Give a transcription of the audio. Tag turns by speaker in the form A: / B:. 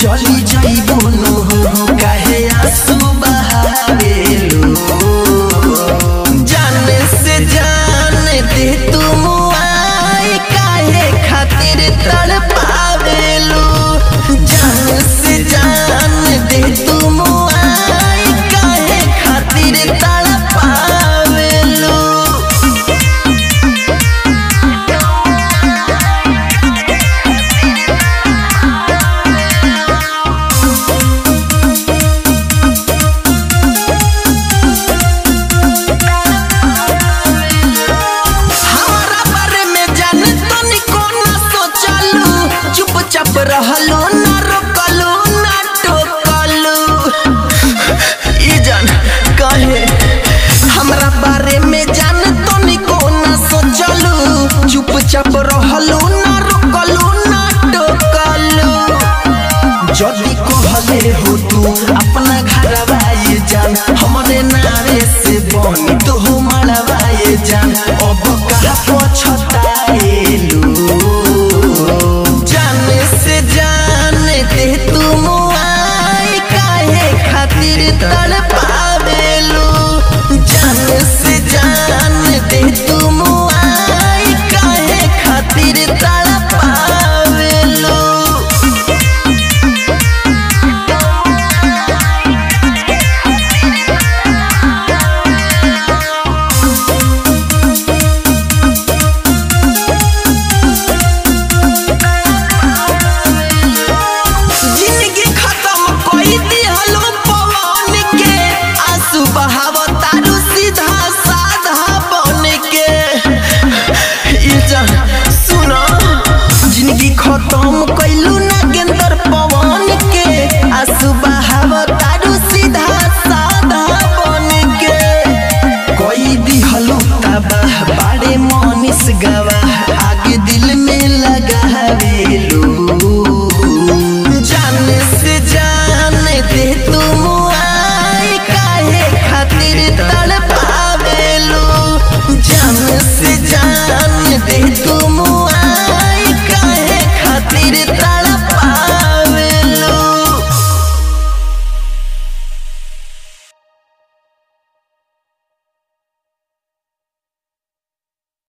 A: चली जाइबो नो हो काहे आंसू बहावेलू जाने से जान दे तुम आई काहे खातिर तड़पावेलू जान से जान दे तुम आई काहे खातिर तड़पावेलू हमारा बारे में जाने तो निको ना सोचलू चुपचाप रहलू ना रोकलू ना टोकलू ई जान कहे हमरा बारे में जाने तो निको ना सोचलू चुपचाप रहलू ना रोकलू ना टोकलू जदी कहले हो तू